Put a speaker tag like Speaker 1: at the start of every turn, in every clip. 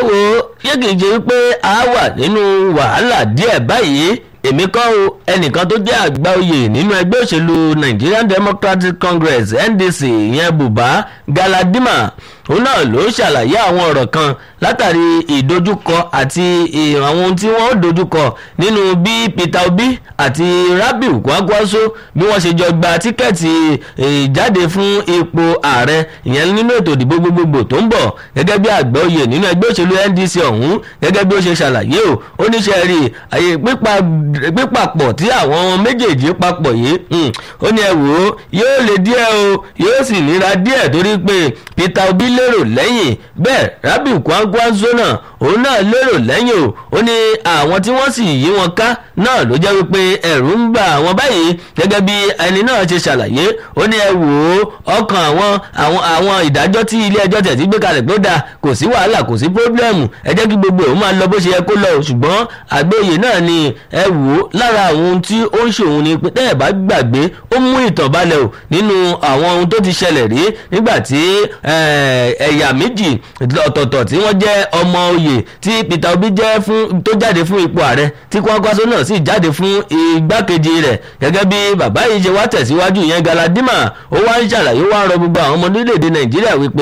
Speaker 1: wo ṣé kìí ṣe wípé a wà nínú wàhálà díẹ̀ báyìí èmi kọ́ o ẹnìkan tó jẹ́ àgbà oyè nínú ẹgbẹ́ òṣèlú Nigerian Democratic Congress NDC ìyẹn Buba Galadima òun náà ló ṣàlàyé àwọn ọ̀rọ̀ kan látàrí ìdojúkọ àti àwọn ohun tí wọ́n dojúkọ nínú bí Peter Obi àti Rabiu Kwankwaso bí wọ́n ṣe jọ gba tíkẹ́ẹ̀tì ìjáde fún ipò ààrẹ ìyẹn nínú ètò ìdìbò gbogbogbò tó ń bọ̀ gẹ́gẹ́ bí àgbà oyè nínú ẹgbẹ́ òṣèlú NDC ọ̀hún gẹ́gẹ́ bí ó ṣe ṣàlàyé o ó ní ṣe rí àyè pípapọ̀ tí àwọn méjèèjì papọ̀ yìí ó ní ẹ wò ó yóò lè díẹ̀ o yóò sì nira díẹ̀ torí pé Peter Obi lérò lẹ́yìn bẹ́ẹ̀ Rabiu Kwankwaso náà òun náà lérò lẹ́yìn o ó ní àwọn tí wọ́n sì yí wọn ká náà ló jẹ́ wípé ẹ̀rù ń bà àwọn báyìí gẹ́gẹ́ bí ẹni náà ṣe ṣàlàyé ó ní ẹ wò ó ọkàn àwọn àwọn àwọn ìdájọ́ tí ilé ẹjọ́ tẹ̀ sí gbé kalẹ̀ pé ó dáa kò sí wàhálà kò sí pírọ́blẹ́mù ẹ jẹ́ kí gbogbo òun máa lọ bó ṣe yẹ kó lọ ṣùgbọ́n àgbéyè náà ni ẹ wò ó lára àwọn ohun tí ó ń ṣòun ni pé tẹ́ ẹ̀ bá gbàgbé ó mú ìtàn balẹ̀ o nínú àwọn ohun tó ti ṣẹlẹ̀ rí nígbà tí ẹ̀yà méjì ọ̀tọ̀ọ̀tọ̀ tí wọ́n jẹ́ ọmọ oyè tí Peter Obi jẹ́ fún tó jáde fún ipò ààrẹ tí Kwankwaso náà sì jáde fún igbákejì rẹ̀ gẹ́gẹ́ bí bàbá yìí ṣe wá tẹ̀síwájú ìyẹn Galadima ó wá ń ṣàlàyé wá ń rọ gbogbo àwọn ọmọ orílẹ̀-èdè Nàìjíríà wípé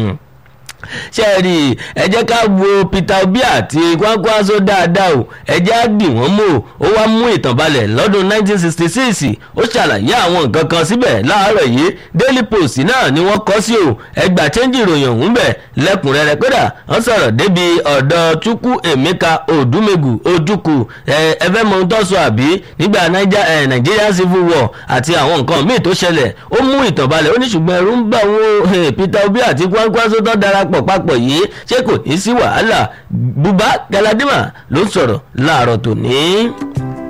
Speaker 1: ṣe rí ẹ jẹ́ ká wo Peter Obi àti Kwankwaso dáadáa o ẹ jẹ́ á dì wọ́n mọ́ ó wá mú ìtàn balẹ̀ lọ́dún 1966 ó ṣàlàyé àwọn nǹkan kan síbẹ̀ láàárọ̀ yìí Daily Post náà ni wọ́n kọ sí o ẹgbà chẹ́ńjì ìròyìn ọ̀hún bẹ̀ lẹ́kùnrẹ́rẹ́ kódà wọ́n sọ̀rọ̀ débi ọ̀dọ̀ Chukwu Emeka Odumegu Ojukwu ẹ fẹ́ mọ ohun tó sọ àbí nígbà Nigeria Civil War àti àwọn nǹkan míì tó ṣẹlẹ̀ ó mú ìtàn balẹ̀ ó ní ṣùgbọ́n ẹ̀rù ń bà wọ́n Peter Obi àti Kwankwaso tó darapọ̀ papọ̀ yìí ṣé kò ní sí wàhálà Buba Galadima ló ń sọ̀rọ̀ láàárọ̀ tòní.